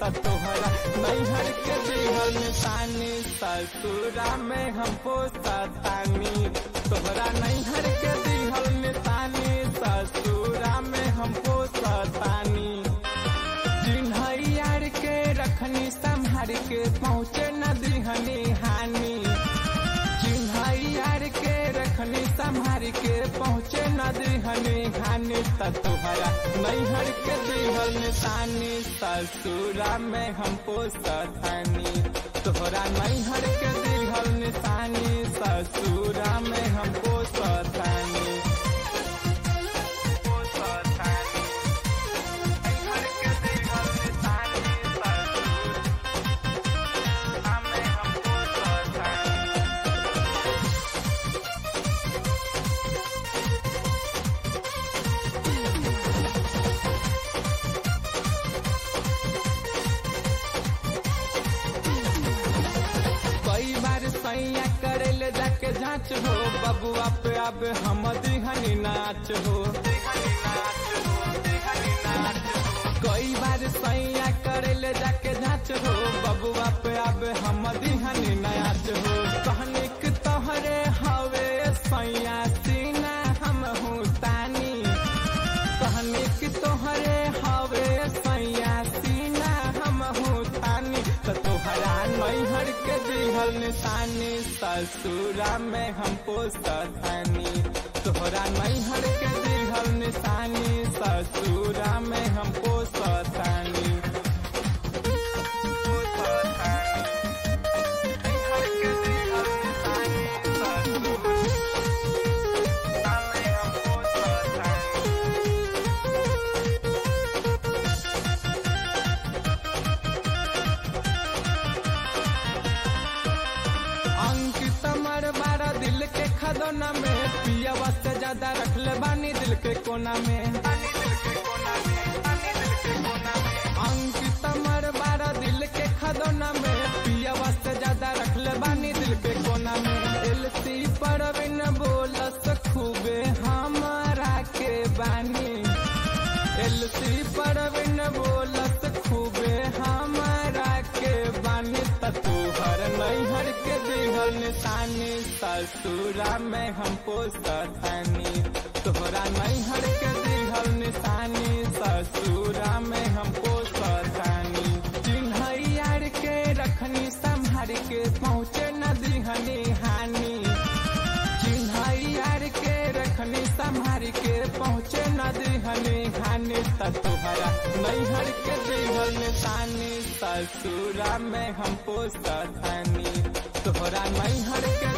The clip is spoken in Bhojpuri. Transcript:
त तोहरा नैहर के दिहल निशानी ससुरा में हम पोसतानी तोहरा नैहर के दिहल निशानी ससुरा में हम पोसतानी चिन्हैयार के रखनी संभार के पहुँचे न दिहनी हानि चिन्हैयार के रखनी संभार के पहुँचे न दिहनी हानि त तोहरा नैहर के दिहल निशानी ससुरा में हम पोसतानी तोहरा नैहर के दिहल निशानी ससुरा में हम पोसतानी कई बार सैया करे ले जाके जांच हो बबुआ पे अब हम दिहनी नाच हो कई बार सैया करे ले जाके जांच हो बबुआ पे अब हम दिहनी नाच हो कहने के तोहरे हवे सैया सीना हम हूँ तानी कहने की तोहरे हवे सैया सीना हम हूँ तानी तो तोहरा नैहर के दिहल निशानी ससुरा में हम पोसतानी तोहरा नैहर के दिहल निशानी ससुरा में हम पोसतानी अंकित मर बारा दिल के खदोना में पियावा से ज्यादा रख ले बानी दिल के कोना में अंकित मर बारा दिल के खदोना में पियावा से ज्यादा रख ले बानी दिल के कोना में एलसी पर बिन बोलस खूबे हमारा के बानी एलसी पर बिन बोलस खूबे हमारा के बानी त तोहर नैहर के दिहल निशानी ससुरा में हम पोसतानी तोहरा नैहर के दिहल निशानी ससुरा में हम पोसतानी चिन्हैयार के रखनी संभार के पहुँचे न दिहनी हानि चिन्हैयार के रखनी संभार के पहुँचे न दिहनी हानि त तोहरा नैहर के दिहल निशानी ससुरा में हम पोसतानी तोहरा नैहर के